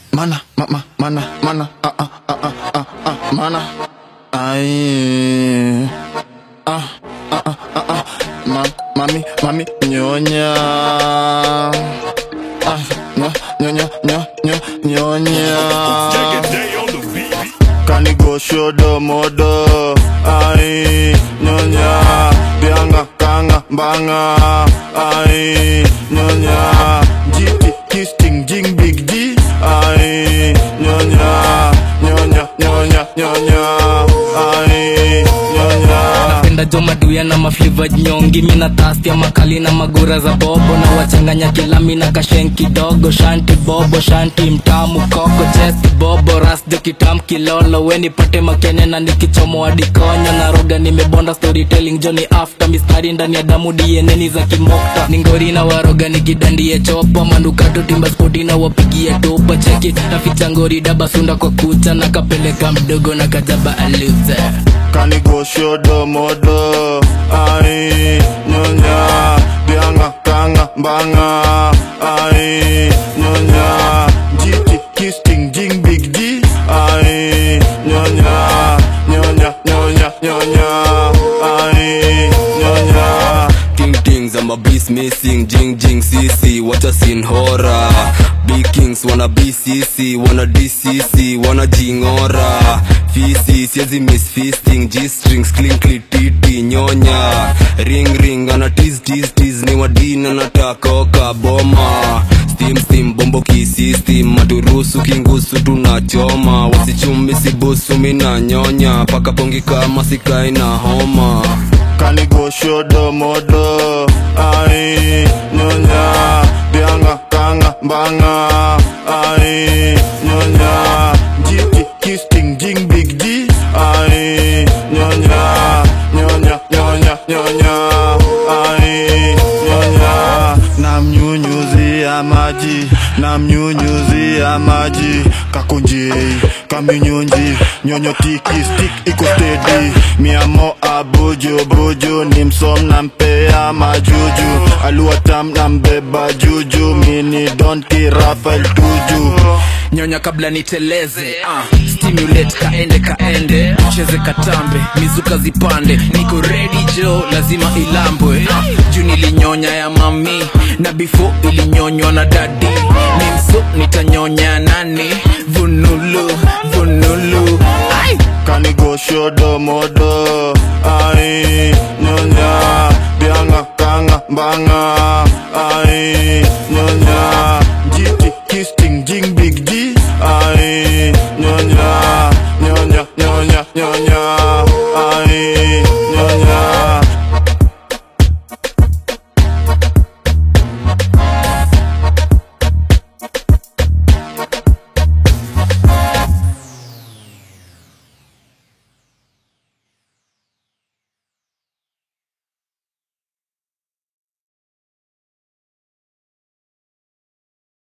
mana mama mana mana ah ah ah ah ah ah mana ai ah ah ah ah ah ma, mami mami nyonya ah nya nyonya nyo nyo nyonya kanigo shodo modo ai nyonya bianga kanga mbanga ai nyonya jiti kisting jing big G ai nyonya nyonya nyonya nyonya ai nyonya napenda jo maduya na mafliva nyongi mina tastia makali na magura za bobo na wachanganya kilami na kashen kidogo shanti bobo shanti mtamu koko chesti bobo rasjo kitam kilolo weni pate makene na nikichomo adikonyo na roga nimebonda storytelling joni after mistari ndani ya damu dieneni za kimokta ningori na waroga nikidandie chopa mandukato timba spoti na wapigie topa cheki naficha ngori dabasunda kwa kucha na kapeleka mdogo na kajaba aluze kanigo shodo modo ai nyonya bianga kanga mbanga ai nyonya jiti kisting jing big G ai nyonya nyonya nyonya nyonya ai nyonya Ting tings, I'm a beast missing, jing jing CC, what a scene horror. Big kings wanna BCC, wanna DCC, wanna jingora. Fisi, siezi miss feasting, G strings, clean clean titi, nyonya. Ring ring, ana tease tease tease, ni wadina natakoka boma. Steam steam, bombo kisistem, maturusu kingusu tunachoma. Wasichumi sibusu, mina nyonya, paka pongi kama sikai na homa. kanigo shodo modo ai nyonya bianga kanga mbanga ai nyonya jiti kisting jing big G ai nyonya nyonya nyonya nyonya ai nyonya namnyunyuzia maji namnyunyuzia maji kakunjei kaminyunji nyonyo tiki stick iko steady miamo abuju buju ni msom nampea majuju aluatam nambeba juju mini donki rafael tuju nyonya kabla niteleze uh, stimulate kaende kaende cheze katambe mizuka zipande niko ready jo lazima ilambwe uh, juu nilinyonya ya mami na before ilinyonywa na dadi nimso nitanyonya nani vunulu vunulu Ai! kanigo shodo modo ai nyonya bianga kanga mbanga